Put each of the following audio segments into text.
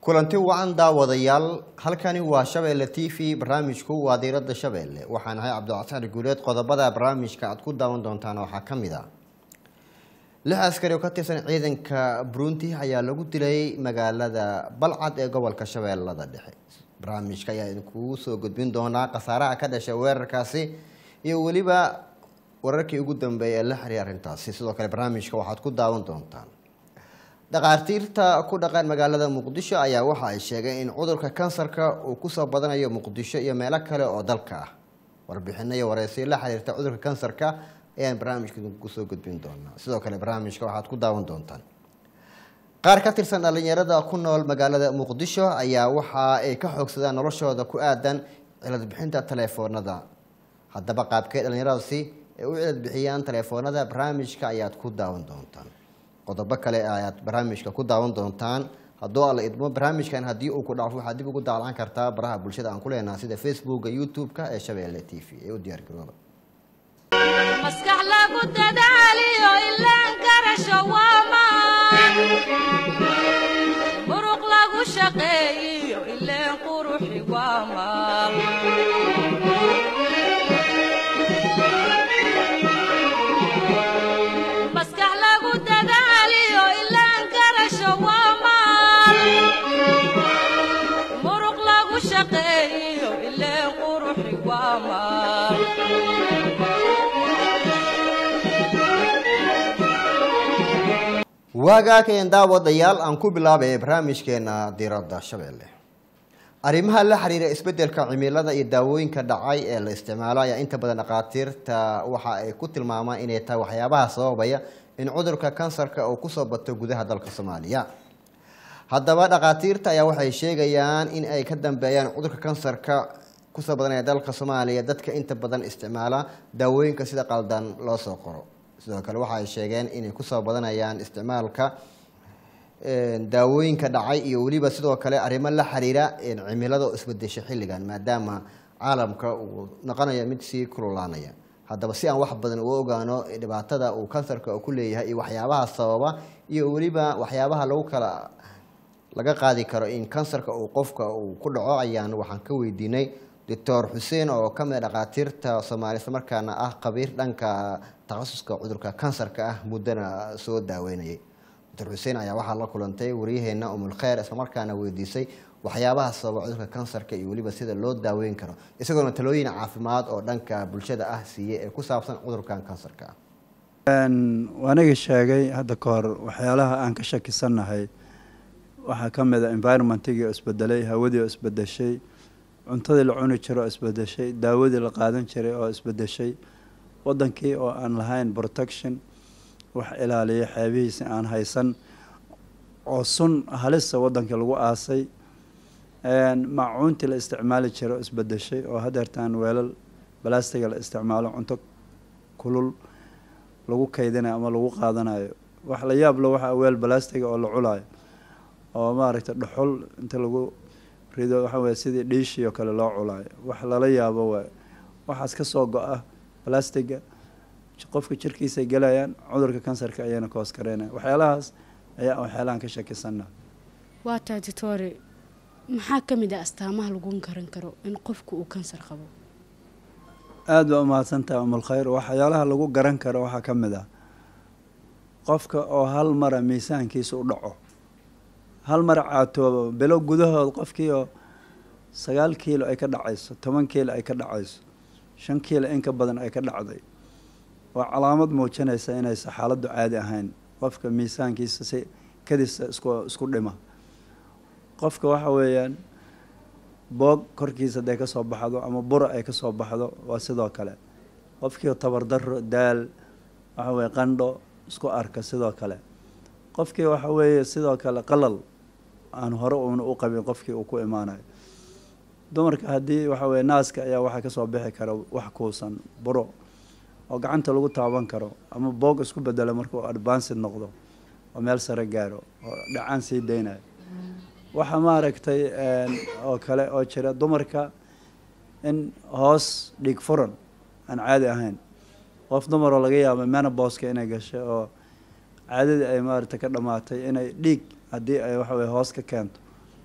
kulanti wacan daawadayaal halkani waa shabeelle t v barnaamijku waa diiradda shabeelle waxaan ahay cabdilcasaan guuleed qodobada barnaamijka aad ku daawan doontaan waxaa ka mid a lix askari oo ka tirsan ciidanka burundi ayaa lagu dilay magaalada balcad ee gobolka shabeellada dhexe barnaamijka ayaa idinkugu soo gudbin doonaa khasaaraha ka dhashay weerarkaasi iyo weliba wararkii ugu dambeeyay ee la xiriir arrintaasi sidoo kale barnaamijka waxaad ku daawan doontaan dhakhaatiirta ku dhaqan magaalada muqdisho ayaa waxa ay sheegeen in cudurka kansarka uu kusoo badanayo muqdisho iyo meelo kale oo dalka ah warbixino iyo wareysiyo la xiriirta cudurka kansarka ayaan barnaamijka idinku soo gudbin doonaa sidoo kale barnaamijka waxaad ku daawan doontaan qaar ka tirsan dhalinyarada ku nool magaalada muqdisho ayaa waxa ay ka xoogsadaan noloshooda ku aadan cilad bixinta taleefoonada haddaba qaabkee dhalinyaradaasi ay u cilad bixiyaan taleefoonada barnaamijka ayaad ku daawan doontaan qodobo kale ayaad barnaamijka ku daawan doontaan hadduu alla idmo barnaamijkan haddii uu ku dhaafo waxaad dib ugu daalan kartaa baraha bulshada aan ku leenaha sida facebooka youtube-ka ee shabeelle t v ee u diyaargarooba maskax lagu dadaaliyo ilaan karasho waamaan muruq lagu shaqeeyiyo ileen quruxi waamaal maskax lagu dadaaliyo ilaan karasho waamaal muruq lagu shaqeeyiyo ileen quruxi waamaal waagaakeen daawadayaal aan ku bilaabay barnaamijkeena diiradda shabeelle arrimaha la xiriira isbeddelka cimilada iyo daawooyinka dhacay ee la isticmaalo ayaa inta badan dhakhaatiirta waxa ay ku tilmaamaan inay tahay waxyaabaha sababaya in cudurka kansarka uu kusoo bato gudaha dalka soomaaliya haddaba dhakhaatiirta ayaa waxay sheegayaan in ay ka dambeeyaan cudurka kansarka kusoo badanaya dalka soomaaliya dadka inta badan isticmaala daawooyinka sida qaldan loo soo qoro sidoo kale waxa ay sheegeen inay kusoo badanayaan isticmaalka daawooyinka dhacay iyo weliba sidoo kale arrimo la xiriira cimilada oo isbedesha xilligan maadaama caalamka uu noqonayo mid sii kululaanaya haddaba si aan wax badan uga ogaano dhibaatada uu kansarka ku leeyahay iyo waxyaabaha sababa iyo weliba waxyaabaha lagu kala laga qaadi karo in kansarka uu qofka uu ku dhaco ayaan waxaan ka weydiinay doctor xuseen oo ka mid a dhakhaatiirta soomaaliya isla markaana ah qabiir dhanka takhasuska cudurka kansarka ah muddana soo daaweynayay doctor xuseen ayaa waxaa la kulantay waryaheena umulkheer islamarkaana weydiisay waxyaabaha sababa cudurka kansarka iyo weliba sida loo daaweyn karo isagoona talooyin caafimaad oo dhanka bulshada ah siiyey ee ku saabsan cudurkan kansarka ah waaniga sheegay hadda ka hor waxyaalaha aan ka shakisannahay waxaa ka mid a environmentigii oo isbedelay hawadii oo isbedeshay cuntadii la cuni jiro oo isbedeshay daawadii la qaadan jiray oo isbedeshay wadankii oo aan lahayn protection wax ilaaliya xeebihiisa aan haysan oo sun halisa wadankii lagu aasay maacuuntii la isticmaali jiro isbedeshay oo hadeertaan weelal balastiga la isticmaalo cunto kulul lagu kaydinayo ama lagu qaadanayo wax la yaablo waxaa weel balastiga oo la culayo oo maaragtay dhuxul inta lagu rido waxa weye sidii dhiishii oo kale loo culaayo wax lala yaabo waay waxaas ka soo go-a balastiga qofka jirkiisay gelayaan cudurka kansarka ayayna ka hoos kareynaya waxyaalahaas ayaa waxyaalahan ka shakisana waa taa ditore maxaa ka mid ah astaamaha lagu garan karo in qofku uu kansar qabo aada baa umahadsantaha umulkhayr waxyaalaha lagu garan karo waxaa ka mid ah qofka oo hal mara miisaankiisa u dhaco hal mar caatoobo bilo gudahood qofkii oo sagaal kiilo ay ka dhacayso toban kiilo ay ka dhacayso shan kiilo in ka badan ay ka dhacday waa calaamad muujinaysa inaysa xaaladdu caadi ahayn qofka miisaankiisa si kadisa isku isku dhima qofka waxa weeyaan boog korkiisa hadday ka soo baxdo ama bura ay ka soo baxdo waa sidoo kale qofkii tabardaro daal waxa weye qandho isku arka sidoo kale qofkii waxa weeye sidoo kale qalal aan hore uuna u qabin qofkii uu ku imaanayo dumarka haddii waxa weye naaska ayaa waxaa kasoo bixi kara wax kuusan buro oo gacanta lagu taaban karo ama boog isku bedelo markuu advanced noqdo oo meel sare gaaro oo dhacaan sii daynayo waxaa maaragtay oo kale oo jira dumarka in hoos dhiig furan aan caadi ahayn qof dumaroo laga yaaba menoboska inay gashay oo caadadii ay maaragtay ka dhamaatay inay dhiig haddii ay waxa weye hoos ka keento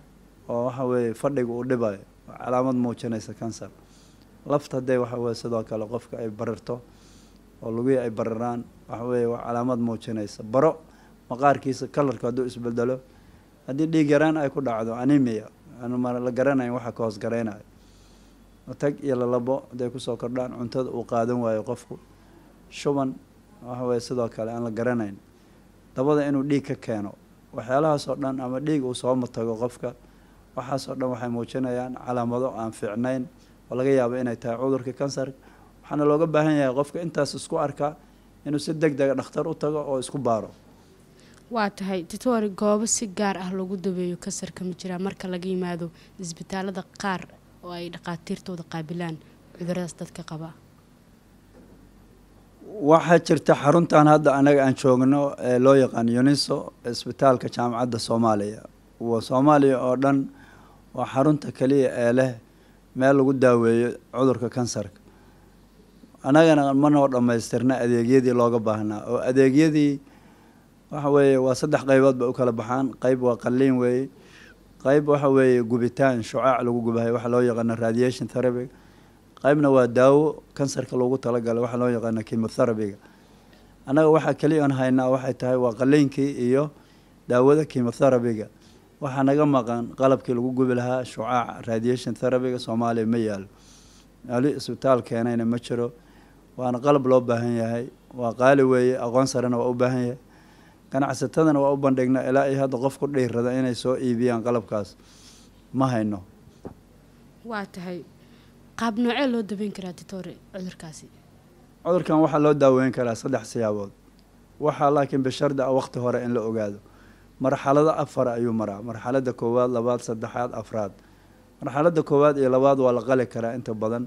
oo waxa weeye fadhiga uu dhibayo waa calaamad muujinaysa kansar lafta hadday waxa weye sidoo kale qofka ay barirto oo lugihii ay bariraan waxa weeye waa calaamad muujinaysa baro maqaarkiisa kalarka hadduu isbedelo haddii dhiig yaraan ay ku dhacdo anemia aan ma la garanayn waxa ka hoos garaynayo tag iyo lalabo hadday kusoo kordhaan cuntada uu qaadan waayo qofku shuban waxa weye sidoo kale aan la garanayn dabada inuu dhiig ka keeno waxyaalahaasoo dhan ama dhiig uu sooma tago qofka waxaasoo dhan waxay muujinayaan calaamado aan fiicnayn oo laga yaabo inay tahay cudurka kansarka waxaana looga baahan yahay qofka intaas isku arkaa inuu si deg dega dhakhtar u tago oo isku baaro waa tahay titore goobo si gaar ah lagu dabeeyo kansarka ma jiraa marka laga yimaado isbitaalada qaar oo ay dhaqaatiirtooda qaabilaan cuduradaas dadka qaba waxaa jirta xaruntan hadda anaga aan joogno ee loo yaqaan uniso isbitaalka jaamacadda soomaaliya wa soomaaliya oo dhan waa xarunta keliya ee leh meel lagu daaweeyo cudurka kansarka annagana manoo dhammaystirna adeegyadii looga baahnaa oo adeegyadii waxa weeye waa saddex qaybood bay u kala baxaan qeyb waa qalliin weeye qeyb waxa weeye gubitaan shucaac lagu gubahay waxa loo yaqaano radiation therapy qeybna waa daawo kansarka loogu talagalay waxaa loo yaqaano chemotherapyga annaga waxaa keliya aan haynaa waxay tahay waa qalliinkii iyo daawada chemotherapyga waxaa naga maqan qalabkii lagu gubi lahaa shucaaca radiation therapyga soomaaliya ma yaalo ali isbitaal keenayna ma jiro waana qalab loo baahan yahay waa qaali weeye aqoon sarena waa u baahan yahay ganacsatadana waa u bandhignaa ilaa iyo hadda qof ku dhiirada inay soo iibiyaan qalabkaas ma hayno waa tahay qaab noocee loo dabeyn karaa titore cudurkaasi cudurkan waxaa loo daaweyn karaa saddex siyaabood waxaa laakiin bishardi ah waqti hore in la ogaado marxalado afar ayuu maraa marxalada koowaad labaad saddexaad afraad marxalada koowaad iyo labaad waa la qali karaa inta badan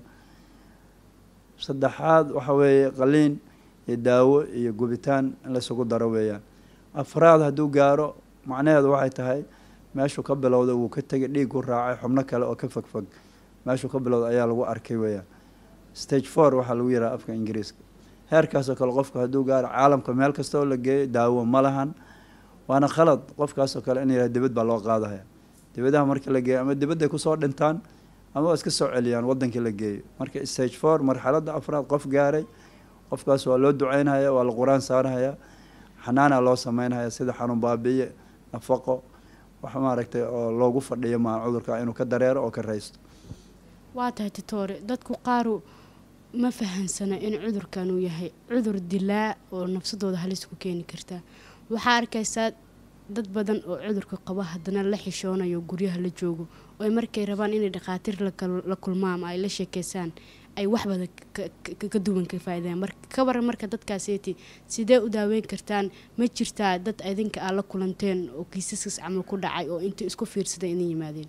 saddexaad waxa weeye qaliin iyo daawo iyo gubitaan in laysugu daro weeyaan afraad hadduu gaaro macnaheedu waxay tahay meeshuu ka bilowda wuu ka tegay dhiig ku raacay xubno kale oo ka fogfog meeshuu ka bilowda ayaa lagu arkay weeyaan stage four waxaa lagu yidhaha afka ingiriiska heerkaasoo kale qofku hadduu gaaro caalamka meel kasta oo la geeyo daawo ma lahan waana khalad qofkaasoo kale in yidhaha dibad baa loo qaadaya dibadaha marka la geeyo ama dibadday kusoo dhintaan ama waa iska soo celiyaan wadankii la geeyo marka stage four marxaladda afraad qof gaaray qofkaas waa loo duceynhaya waa la qur-aan saarhaya xanaana loo sameynhaya sida xanuun baabiye nafaqo wax maaragtay oo loogu fadhiyo maa cudurka inuu ka dareero oo ka raysto waa tahay titore dadku qaaru ma fahansana in cudurkan uu yahay cudur dilaa oo nafsadooda halis ku keeni kartaa waxaa arkaysaa dad badan oo cudurka qaba haddana la xishoonayo guryaha la joogo oo ay markay rabaan inay dhakhaatiir la kulmaan ama ay la sheekeysaan ay wax badan ka duwan ka faaideen mar ka waran marka dadkaaseeti sidee u daaweyn kartaan ma jirtaa dad idinka aad la kulanteen oo kiisaskaas camal ku dhacay oo inta isku fiirsaday inay yimaadeen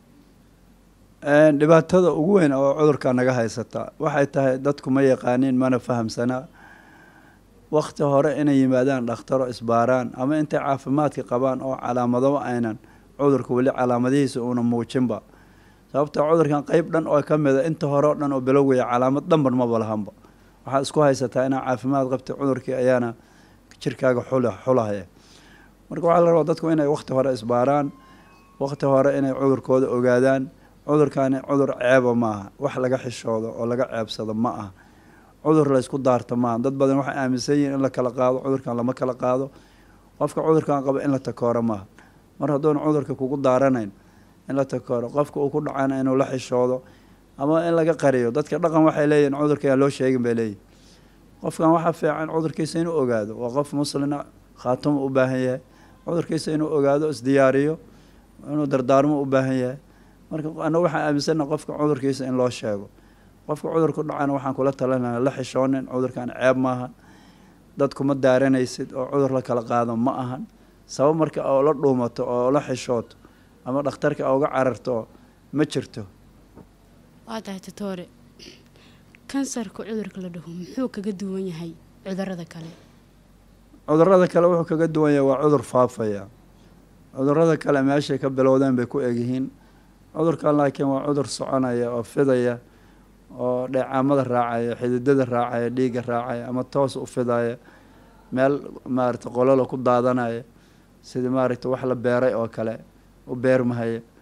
dhibaatada ugu weyn oo cudurka naga haysata waxay tahay dadku ma yaqaaniin mana fahamsanaa wakti hore inay yimaadaan dhakhtaro isbaaraan ama intay caafimaadka qabaan oo calaamado aynan cudurka weli calaamadihiisa uuna muujinba sababta cudurkan qeyb dhan oo ka mida inta hore o dhan oo bilowgaya calaamad dhanban maba lahanba waxaad isku haysataa inaa caafimaad qabtay cudurkii ayaana jirkaaga xul xulahaya marka waxaa la rabaa dadku inay wakti hore isbaaraan wakti hore inay cudurkooda ogaadaan cudurkani cudur ceeba maaha wax laga xishoodo oo laga ceebsado ma aha cudur laysku daarto maaha dad badan waxay aaminsan yihiin in la kala qaado cudurkan lama kala qaado qofka cudurkan qaba in la takooro maaha mar hadduuna cudurka kugu daaranayn in la takooro qofka uu ku dhacana inuu la xishoodo ama in laga qariyo dadka dhaqan waxay leeyihin cudurka yaan loo sheegin bay leeyihin qofkan waxaa fiican cudurkiisa inuu ogaado waa qof muslina khaatuma u baahan yahay cudurkiisa inuu ogaado isdiyaariyo inuu dardaarmo u baahan yahay marka ana waxaan aaminsana qofka cudurkiisa in loo sheego qofka cudurku dhacana waxaan kula talinaa la xishoonin cudurkan ceeb maaha dadkuma daaranaysid oo cudur la kala qaado ma ahan sabab marka oo la dhuumato oo la xishooto ama dhakhtarka uga cararto ma jirto waa tahay titore kansarka cudurka la dhaho muxuu kaga duwan yahay cudurada kale cudurada kale wuxuu kaga duwan yahay waa cudur faafaya cudurada kale meeshay ka bilowdeen bay ku egyihiin cudurkan laakiin waa cudur soconaya oo fidaya oo dheecaamada raacaya xididada raacaya dhiigga raacaya ama toos u fidaya meel maaragta qololo ku daadanaya sidii maaragta wax la beeray oo kale u beermahaya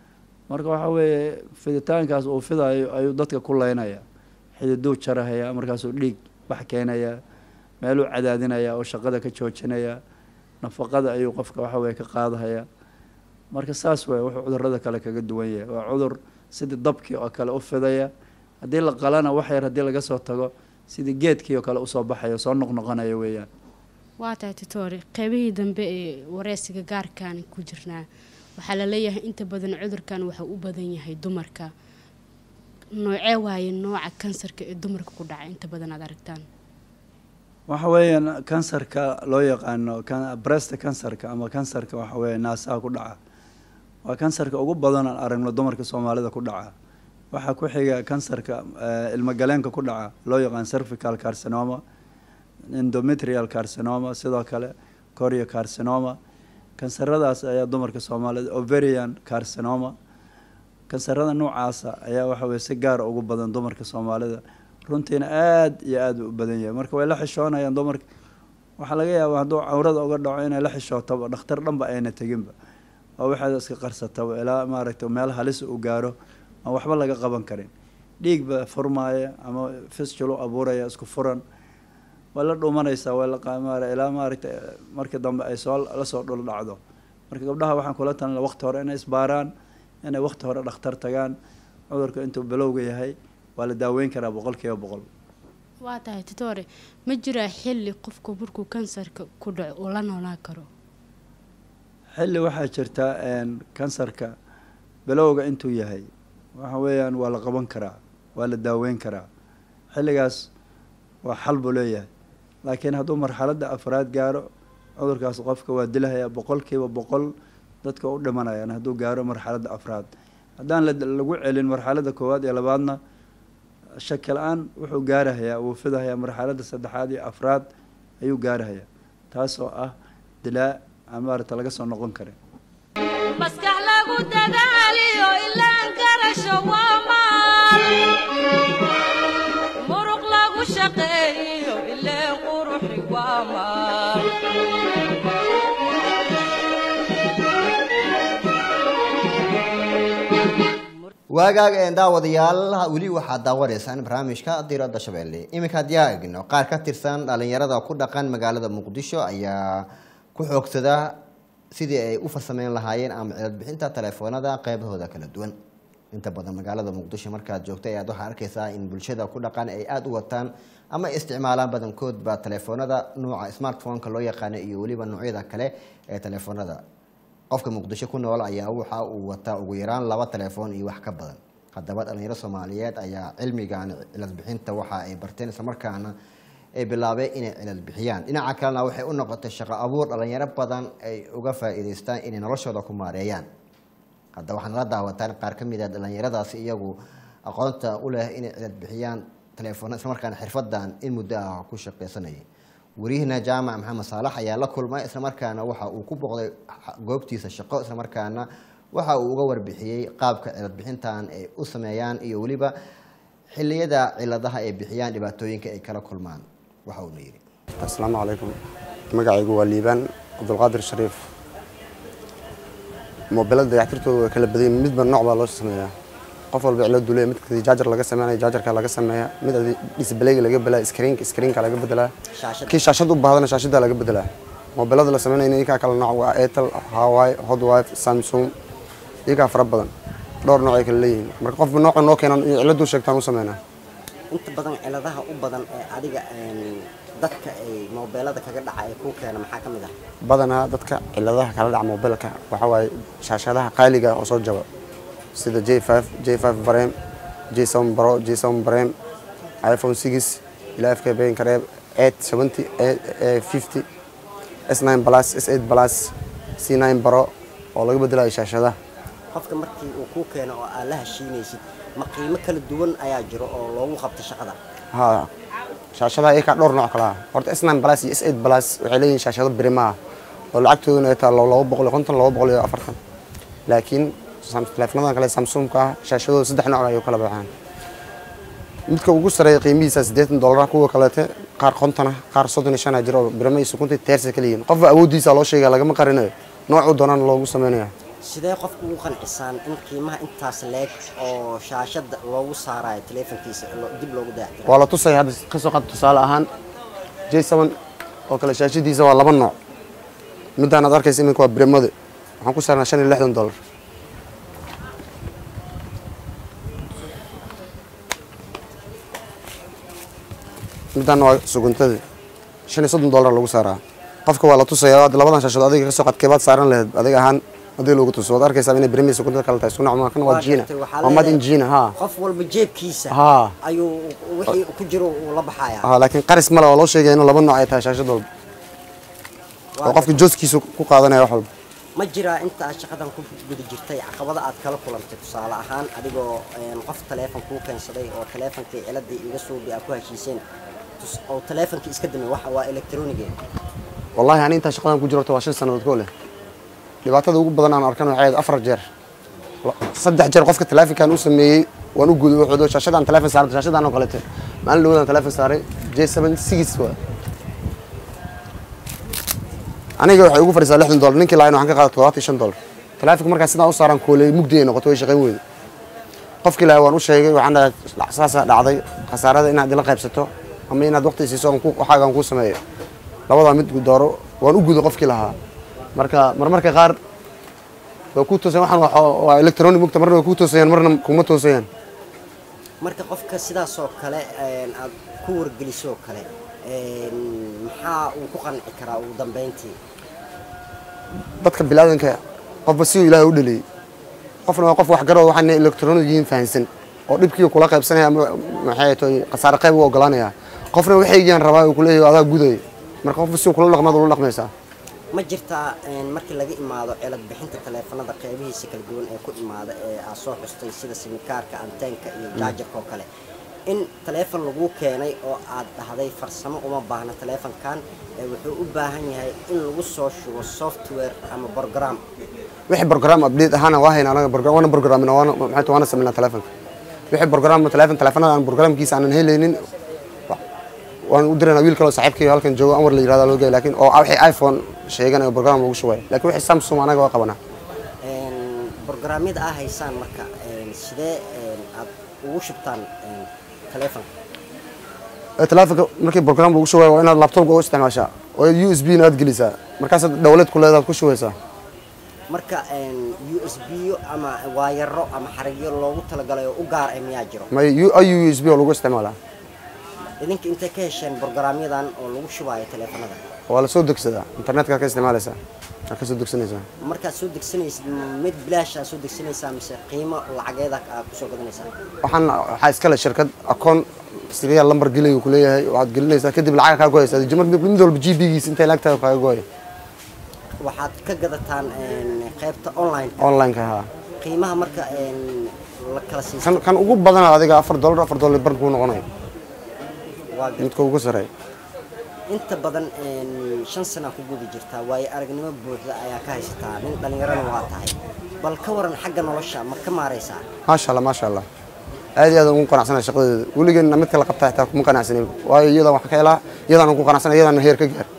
marka waxaa weeye fiditaankaas uu fidayo ayuu dadka ku leynaya xididuu jarahaya markaasuu dhiig bax keenaya meeluu cadaadinaya oo shaqada ka joojinaya nafaqada ayuu qofka waxa weye ka qaadahaya marka saas waye wuxuu cudurada kale kaga duwan yahay waa cudur sidii dabkii oo kale u fidaya haddii la qalana wax yar haddii laga soo tago sidii geedkii oo kale usoo baxaya soo noqnoqonaya weeyaan waa tahay titoore qeybihii dambe ee wareysiga gaarkaan ku jirnaa waxaa la leeyahay inta badan cudurkan waxau u badan yahay dumarka noocee waaye nooca kansarka ee dumarka ku dhaca inta badan aad aragtaan waxa weeyaan kansarka loo yaqaano brest kansarka ama kansarka waxa weeye naasaha ku dhaca waa kansarka ugu badan aan aragno dumarka soomaalida ku dhaca waxaa ku xiga kansarka ilmagaleenka ku dhaca loo yaqaan cervical carcinoma endometrial carcinoma sidoo kale corio carcinoma kansaradaas ayaa dumarka soomaalida overian carcinoma kansarada noocaasa ayaa waxa weye si gaara ugu badan dumarka soomaalida runtiina aada iyo aada u badan yahay marka way la xishoonayaan dumarka waxaa laga yaaba hadduu cawrada uga dhaco inay la xishootaba dhakhtar dhanba ayna teginba oo waxaad iska qarsataba ilaa maaragtay meel halis uu gaaro aan waxba laga qaban karin dhiigba furmaaya ama fisjulu abuuraya isku furan way la dhuumanaysaa way laqaamaara ilaa maaragtay markii dambe ay soo lasoo dhul dhacdo marka gabdhaha waxaan kula talin waqti hore inay isbaaraan inay waqti hore dhakhtar tagaan cudurka intuu bilowga yahay waa la daaweyn karaa boqol kiiba boqol waa tahay titoore ma jiraa xilli qofku markuu kansarka ku dhaco uu la noolaan karo xilli waxaa jirta kansarka bilowga intuu yahay waxa weeyaan waa la qaban karaa waa la daaweyn karaa xilligaas waa xal buu leeyahay laakiin hadduu marxaladda afraad gaaro cudurkaas qofka waa dilahaya boqol kiiba boqol dadka u dhimanayaan hadduu gaaro marxaladda afraad haddaan lagu celin marxaladda koowaad iyo labaadna shaki la-aan wuxuu gaarahayaa wuu fidahayaa marxaladda saddexaad iyo afraad ayuu gaarahayaa taasoo ah dilaa aan maarata laga soo noqon karin maskax lagu dadaaliyo ilaan garasho waa maal muruq lagu shaqeeyo ileen quruxi waa maal waagaag een daawadayaal weli waxaad daawanaysaan barnaamijka diradda shabeelle iminka haddii aa egno qaar ka tirsan dhalinyarada ku dhaqan magaalada muqdisho ayaa ku xoogsada sidii ay u farsameyn lahaayeen ama cilad bixinta telefoonada qeybahooda kala duwan inta badan magaalada muqdisho markaad joogta ayaad waxaa arkaysaa in bulshada ku dhaqan ay aada u wataan ama isticmaalaan badankoodba telefoonada nuuca smartphone-ka loo yaqaano iyo weliba noocyada kale ee telefoonada qofka muqdisho ku nool ayaa waxa uu wataa ugu yaraan laba telefoon iyo wax ka badan haddaba dhalinyaro soomaaliyeed ayaa cilmigan cilad bixinta waxa ay barteen islamarkaana ay bilaabeen inay cilad bixiyaan dhinaca kalena waxay u noqotay shaqo abuur dhalinyaro badan ay uga faa'iidaystaan inay noloshooda ku maareeyaan hadda waxaad nala daawataan qaar ka mid a dhalinyaradaasi iyagu aqoonta u leh inay cilad bixiyaan telefoona islamarkaana xirfadan in muddo ah ku shaqaysanayay wariyahina jaamac maxamed saalax ayaa la kulmay islamarkaana waxa uu ku boqday goobtiisa shaqo islamarkaana waxa uu uga warbixiyey qaabka cilad bixintan ay u sameeyaan iyo weliba xiliyada ciladaha ay bixiyaan dhibaatooyinka ay kala kulmaan waxa uuna yidhi asalaamu calaykum magacaygu waa liibaan cabdulqaadir shariif mobilada dayactirtooda way kala badan yihiin midba nooc baa loo sameeyaa qof walba ciladu leeyahay mid jaajar laga sameynaya jaajarka laga sameeyaa mid disbaleyga laga belaa screenka screenka laga bedelaa kii shaashad u baahdana shaashada laga bedelaa mobilada la sameynaya iyakaa kala nooc waa airtel hawaii hotwife samsung iyakaa fara badan dhowr nooc ay kala leeyihiin marka qofba nooca noo keenan iyo ciladu sheegtaan u sameynaa inta badan ciladaha u badan ee adiga dadka ay mobeelada kaga dhaca ee kuu keena maxaa ka mid ah badanaa dadka ciladaha kala dhaca mobilka waxaa waaye shaashadaha qaaliga oo soo jaba sida j five j five brem j seven bro j seven brem iphone six ilaa fk bayn kareeb eight seventy fifty s nine plus s eight plus c nine bro oo laga bedelayo shaashadaha qofka markii uu kuu keeno oo aad la heshiinaysid ma qiimo kala duwan ayaa jiro oo loogu qabto shaqada ha shaashadaha iyakaa dhowr nooc kala ah horta s nine plus iyo s eight plus waxay leeyihin shaashado birima ah oo lacagtooduna ay tahay laba boqol iyo konton laba boqol iyo afartan laakiin teleefoonadan kale samsungka ah shaashadooda saddex nooc ayuu kala baxaan midka ugu sareeya qiimihiisa siddeetan dollar kuwa kaleete qaar konton ah qaar soddon iyo shan ah jiro oo birima iyo sukunta teersa kala yihiin qofba awooddiisa loo sheegaya lagama qarinayo noocuu doonaan loogu sameynaya sidee qofku ugu qancisaan in qiimaha intaas leeg oo shaashada loogu saarayo teleefonkiisa lo- dib loogu dayactiro waa la tusaya hadda ka soo qaad tusaale ahaan j seven oo kale shaashadiisa waa laba nooc midaan aad arkaysa iminka waa bremade waxaan ku saarnaa shan iyo lixdan dollar midaana waa suguntada shan iyo soddon dollar lagu saaraa qofka waa la tusaya hadda labadan shaashood adiga ka soo qaad keebaad saaran laheyd adiga ahaan haddii loogu tuso waad arkaysaa inay bremade suguntada kale tahay isku nooc ma kan waa jiina gartay, waxaa waa mad in leedahay jiina haa qof walba jeebkiisa haa ayuu wixii ku jiro uu la baxaya haa laakiin qaris male waa loo sheegaya inuu laba nooc ay tahay shaashad walba oo qofka jooskiisa ku qaadanaya wax walba ma jiraa inta aad shaqadan ku guda jirtay caqabada aad kala kulantay tusaale ahaan adigoo een, qof taleefon kuu keensaday oo taleefonkii ciladii iga suubi aad ku heshiiseen tus- oo taleefonkii iska damay waxa waa electronige wallahi ani intaa shaqadan ku jirto waa shan sannadood koo leh dhibaatada ugu badan aan arkan waxay ahayd afar jeer La- saddex jeer qofka taleefonkan u sameeyey waan u guday wuxuu shaashadaan taleefon saaray shaashadaan oo kalete maalin dhawodaan taleefon saaray j seven six waa aniga waxay ugu fadhiisaa lixdan dollar ninkii lahayn waxaan ka qaada toddobaatan iyo shan dollar taleefonka markaa sidaan u saaraan kooley mugdi ay noqoto way shaqayn weyda qofkii lahaa waan u sheegay waxaan dhahay saasaa dhacday khasaarada inaad ila qaybsato ama inaad waqti siiso aan ku- waxaagaan kuu sameeyo labadaa mid dooro waan u guday qofkii lahaa marka marmarka qaar waa kuu toosayaan waxaan waa- waa electronic mugta marna way kuu toosayaan marna kuma toosayaan marka qofka sidaas oo kale een, aad ku wargelisoo kale een, maxaa uu ku qanci karaa ugu dambeyntii dadka bilaadanka qofba siduu ilaahay u dhaliyey qofna waa qof waxgaroo waxaan electronic yihiin fahansan oo dhibkii kula qaybsanaya ama maxay tahay khasaare qayb u ogolaanaya qofna waxaygiaan rabaa uu kuleeyahay adaa gudaya marka qofba siduu kula dhaqmaad ula dhaqmaysaa ma jirtaa een, markii laga imaado cilad bixinta taleefanada qeybihiisa kala duwan ee ku imaada ee aad soo xustay sida simikaarka anteenka iyo jaajarka oo kale in taleefon lagu keenay oo aad dhahday farsamo uma baahna taleefonkan ee wuxuu u baahan yahay in lagu soo shubo software ama program wixii program update ahaana waa hayna anaga program waana programina waana maxay tahay waana sameynaa taleefonka wixii program taleefon taleefanada aan programkiisa aanan helaynin wa- waan u diraynaa wiil kaloo saaxiibkii halkan joogo anwar la yirahdo loo geey laakiin oo wixii iphone sheeganayo program lagu shubay laakiin wixii samsung anaga waa qabanaa Een, programyada aa haysaan marka een, sidee een, aad ugu shubtaan een, taleefonka ee taleefonka markii program lagu shubay waa inaad laptopka u isticmaashaa oo u s b na aad gelisaa markaasaad dowlad ku leedaad ku shubaysaa marka een, u s b ama waayaro ama xarigyo loogu talagalay oo u gaar ah miyaa jiro may ayu u s b oo lagu isticmaalaa idinka intay ka hesheen programyadan oo lagu shubayo taleefanada waa la soo degsadaa internetka ka isticmaalaysaa waa ka soo degsanaysaa markaad soo degsanaysid mid bilaash aad soo degsanaysaa mise qiimo lacageeda aad kusoo gadanaysaa waxaan waxaa iskale shirkad akoon siriyaal lambar gelay uu kuleeyahay waxaad gelinaysaa kadib lacag kaa goyaysaa jimar mid walba g b-giisa intay lacagtaada kaaga gooya waxaad ka gadataan een, qaybta online online-ka haa qiimaha marka een, la kala siisto kan kan ugu badana adiga afar dollar afar dollar bar kuu noqonayo waa gad- midka ugu sareeya inta badan een, shan sana ku guda jirtaa waayo aragnimo buuxda ayaa ka haysataa nin dhallinyarana waa tahay bal ka waran xagga nolosha ma ka maaraysaa maasha allah maasha allah aad iyo aad ugu qanacsanay shaqadeeda weligeena mid kala qabta xitaa kuma qanacsanin waayo iyadaan wax ka helaa iyadaan ku qanacsanay iyadaan heer ka gaar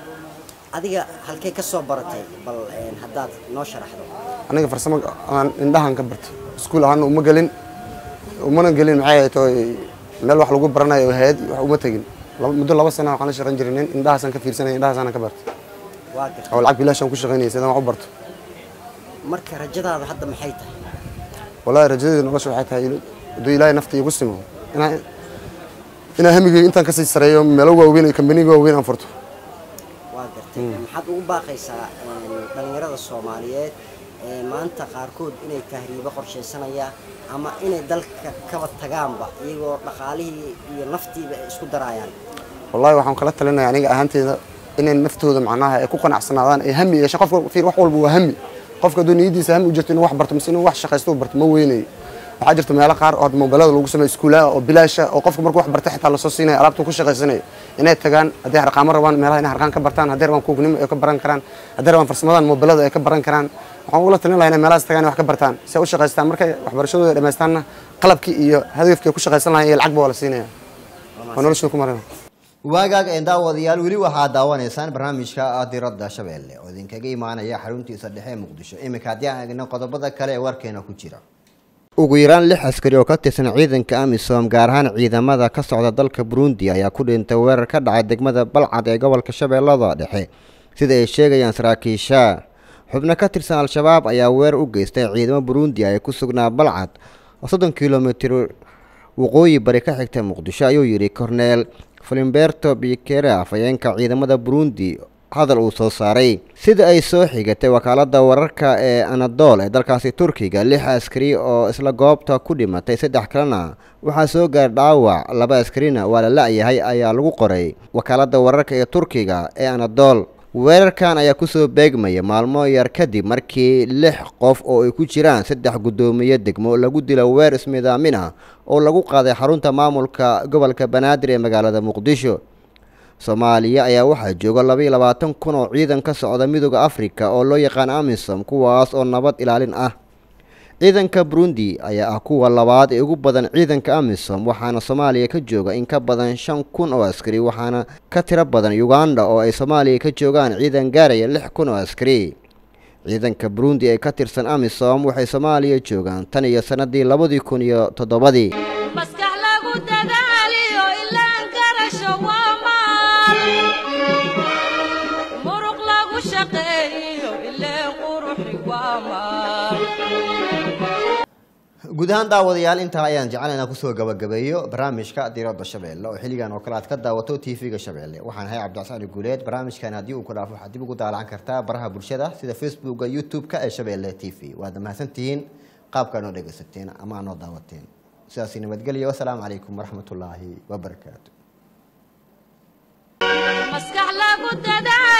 adiga halkay ka soo baratay bal een, haddaad noo sharaxdo aniga farsamo aan indhahan ka bartay iskuul ahaana uma gelin umana gelin maxay ahayd oo meel wax lagu baranayo oo hayad wax uma tegin laba- muddo laba sana waxaan la shaqayn jiray nin indhahaasaan ka fiirsanaya indhahaasaan ka bartay waa garta oo lacag bilaashaan ku shaqaynayay sidaan wax u barto marka rajadaada hadda maxay tahay wallahi rajadeeda nolosha waxay tahay hadduu ilaahay nafta igu simo inaa inaa hamigay intaan kasii sareeyo meelo waaweyn iyo kambaniga waaweyn aan furto waa gartay maxaad ugu baaqaysaa een, dhallinyarada soomaaliyeed ee maanta qaarkood inay tahriibo qorshaysanaya ama inay dalka kaba tagaanba iyagoo dhaqaalihii iyo naftiiba ay isku darayaan wallahi waxaan kala talinaya aniga ahaanteeda inay naftooda macnaha ay ku qanacsanaadaan ay hami yeeshaan qofka fiir wax walba waa hami qofka hadduu niyadiisa hami u jirto inuu wax barto mise inuu wax shaqaysto u barto ma weynayo waxaa jirta meelo qaar oo hadda mobilada lagu sameeyo iskuulaha oo bilaasha oo qofka markuu wax barta xitaa lasoo siinayo alaabtuu ku shaqaysanayo inay tagaan hadday harqaamo rabaan meelaha inay harqaan ka bartaan hadday rabaan kuugnimo ay ka baran karaan hadday rabaan farsamadan mobilada ay ka baran karaan waxaan ugula talin lahaa inay meelahaas tagaan inay wax ka bartaan si ay u shaqaystaan markay waxbarashadooda dhammaystaanna qalabkii iyo hadafkii ay ku shaqaysan lahayn iyo lacagba waa la siinaya waa noloshooda ku marina waagaag een daawadayaal weli waxaad daawanaysaan barnaamijka diradda shabeelle oo idinkaga imaanaya xaruntiisa dhexe ee muqdisho iminka haddii aan eegno qodobada kale ee warkeena ku jira ugu yaraan lix askari oo ka tirsan ciidanka amisom gaar ahaan ciidamada ka socda dalka burundi ayaa ku dhintay weerar ka dhacay degmada balcad ee gobolka shabeellada dhexe sida ay sheegayaan saraakiisha xubno ka tirsan al-shabaab ayaa weerar u geystay ciidamo burundi ay ku sugnaa balcad oo soddon kilomitir waqooyi bari ka xigta muqdisho ayuu yidhi korneel filimberto bikere afhayeenka ciidamada burundi hadal uu soo saaray sida ay soo xigatay wakaalada wararka ee anadol ee dalkaasi turkiga lix askari oo isla goobta ku dhimatay saddex kalena waxaa soo gaar dhaawac laba askarina waa la la-yahay ayaa lagu qoray wakaalada wararka ee turkiga ee anadol weerarkan ayaa kusoo beegmaya maalmo yar kadib markii lix qof oo ay ku jiraan saddex guddoomiye degmo lagu dilo weer ismidaamin ah oo lagu qaaday xarunta maamulka gobolka banaadir ee magaalada muqdisho soomaaliya ayaa waxaa jooga laba iyo labaatan kun oo ciidan ka socda midooda afrika oo loo yaqaan amisom kuwaas oo nabad ilaalin ah ciidanka burundi ayaa ah kuwa labaad ee ugu badan ciidanka amisom waxaana soomaaliya ka jooga in ka badan shan kun oo askari waxaana ka tiro badan uganda oo ay soomaaliya ka joogaan ciidan gaaraya lix kun oo askari ciidanka burundi ee ka tirsan amisom waxay soomaaliya joogaan tan iyo sanadii labadii kun iyo toddobadii maskax lagu dadaaliyo ilaan garasho waa maal muruq lagu shaqeeyo ileen quruxi waa maal guud ahaan daawadayaal intaa ayaan jeclaynaa kusoo gabagabeeyo barnaamijka diradda shabeelle oo xilligan oo kale aad ka daawato tv-ga shabeelle waxaan ahay cabdicasaan guuleed barnaamijkan haddii uu ku dhaafo waxaad dib ugu daalacan kartaa baraha bulshada sida facebooka youtube-ka ee shabeelle t v waad mahadsantihiin qaabkaa noo dhegaysateen ama aa noo daawateen sidaasi nabadgelya wasalaamu calaykum waraxmatullaahi wabarakaatu maskax lagu dadaaliyo